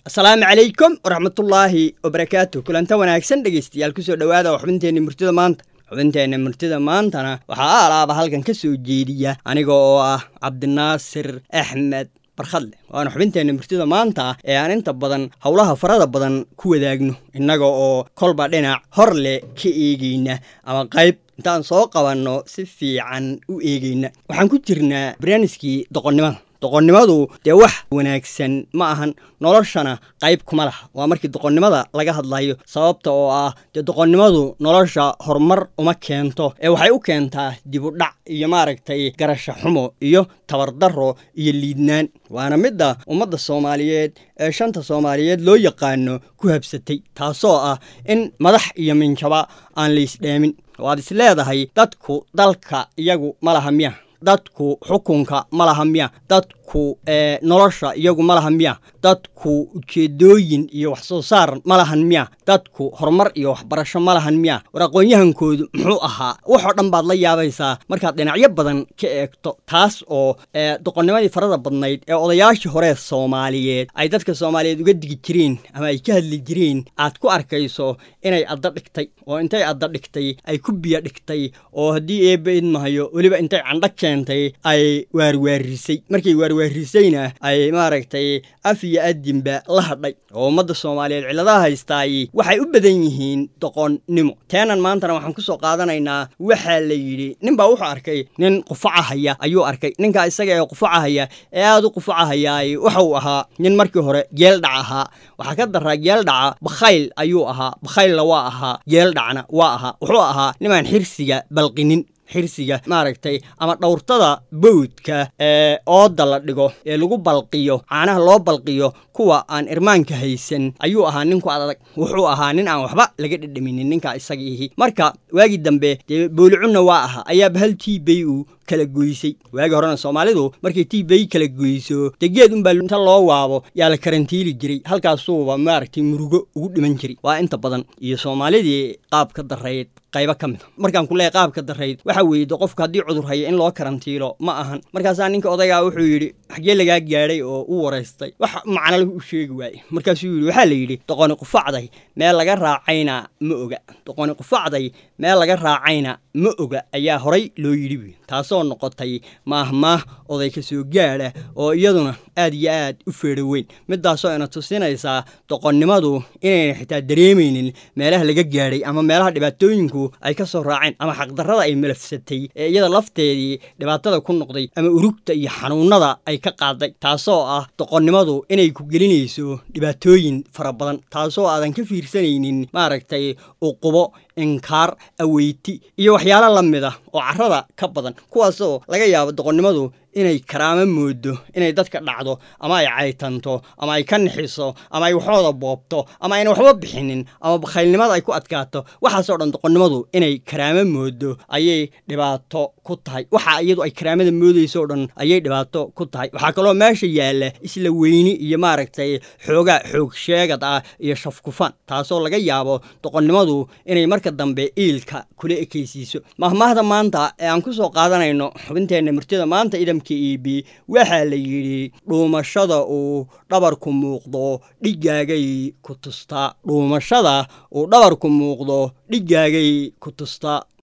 asalaamu calaykum waraxmatullaahi wabarakaatu kulanta wanaagsan dhegeystayaal kusoo dhowaada oo xubinteenna murtida maanta xubinteenna murtida maantana waxaa aalaaba halkan ka soo jeediya aniga oo ah cabdinaasir axmed barkhadle waana xubinteenna murtida maanta ee aan inta badan howlaha farada badan ku wadaagno innaga oo kolba dhinac hor leh ka eegeyna ama qayb intaan soo qabanno si fiican u eegeyna waxaan ku jirnaa barnaamijkii doqonnimada doqonnimadu dee wax wanaagsan ma ahan noloshana qayb kuma laha waa markii doqonnimada laga hadlayo sababta oo ah dee doqonnimadu nolosha horumar uma keento ee waxay u keentaa dibudhac iyo maaragtay garasha xumo iyo tabardaro iyo liidnaan waana midda ummadda soomaaliyeed ee shanta soomaaliyeed loo yaqaano ku habsatay taasoo ah in madax iyo minjaba aan laysdhaamin waad is leedahay dadku dalka iyagu ma laha miya dadku xukunka ma laha miya dadku nolosha iyagu ma laha miya dadku ujeedooyin iyo wax soo saar ma lahan miya dadku horumar iyo waxbarasho ma lahan miya war aqoon-yahankoodu muxuu ahaa waxoo dhan baad la yaabaysaa markaad dhinacyo badan ka eegto taas oo doqonnimadii farada badnayd ee odayaashii horee soomaaliyeed ay dadka soomaaliyeed uga digi jireen ama ay ka hadli jireen aad ku arkayso inay adda dhigtay oo intay adda dhigtay ay ku biyo dhigtay oo haddii eebba idmahayo weliba intay candho keentay ay waarwaarisay markay waarwaarisayna ay maaragtay af iyo adinba la hadhay oo ummadda soomaaliyeed cilladaha haystaay waxay u badan yihiin doqonnimo teenan maantana waxaan ku soo qaadanaynaa waxaa la yidhi nin baa wuxuu arkay nin qufacahaya ayuu arkay ninkaa isaga ee qufacahaya ee aad u qufacahayaay waxa uu ahaa nin markii hore geeldhac ahaa waxaa ka daraa geeldhaca bakhayl ayuu ahaa bakhaylna waa ahaa geeldhacna waa ahaa wuxuu ahaa nimaan xirsiga balqinin xirsiga maaragtay ama dhowrtada bawdka ee ooda la dhigo ee lagu balqiyo caanaha loo balqiyo kuwa aan irmaanka haysan ayuu ahaa ninku adag wuxuu ahaa nin aan waxba laga dhedhaminin ninka isagiihi marka waagii dambe dee boolicunna waa ahaa ayaaba hal tiibay uu kala goysay waagii horena soomaalidu markay tiibay kala goyso dee geed unbaa inta loo waabo yaa la karantiili jiray halkaasuuba maaragtay murugo ugu dhiman jiray waa inta badan iyo soomaalidii qaab ka darayd qaybo ka mida markaan ku leehay qaabka darayd waxaa weeyde qofka haddii cudur haya in loo karantiilo ma ahan markaasaa ninka odaygaa wuxuu yidhi xaggee lagaa gaadhay oo u waraystay wax macnale u sheegi waaye markaasuu yidhi waxaa la yidhi doqoni qufacday meel laga raacayna ma oga doqoni qufacday meel laga raacayna ma oga ayaa horay loo yidhi buy taasoo noqotay maahmaah oday ka soo gaadha oo iyaduna aad iyo aad u feedho weyn midaasoo ina tusinaysaa doqonnimadu inayna xitaa dareemaynin meelaha laga gaadhay ama meelaha dhibaatooyinku ay ka soo raaceen ama xaqdarrada ay malafsatay ee iyada lafteedii dhibaatada ku noqday ama urugta iyo xanuunnada ay ka qaaday taasoo ah doqonnimadu inay ku gelinayso dhibaatooyin fara badan taasoo aadan ka fiirsanaynin maaragtay uqubo inkaar aweyti iyo waxyaalo la mid ah oo carrada ka badan kuwaasoo laga yaabo doqonnimadu inay karaamo moodo inay dadka dhacdo ama ay caytanto ama ay ka nixiso ama ay waxooda boobto ama ayna waxba bixinin ama bakhaylnimada ay ku adkaato waxaasoo dhan doqonnimadu inay karaamo moodo ayay dhibaato ku tahay waxa iyadu ay karaamada moodayso o dhan ayay dhibaato ku tahay waxaa kaloo meesha yaalla isla weyni iyo maaragtay xoogaa xoog sheegad ah iyo shafkufaan taasoo laga yaabo doqonnimadu inay marka dambe iilka kula ekaysiiso mahmaahda maanta ee aan ku soo qaadanayno xubinteenna murtida maanta idam eb waxaa la yidhi dhuumashada uu dhabarku muuqdo dhigaagay ku tustaa dhuumashada uu dhabarku muuqdo dhigaagay ku tustaa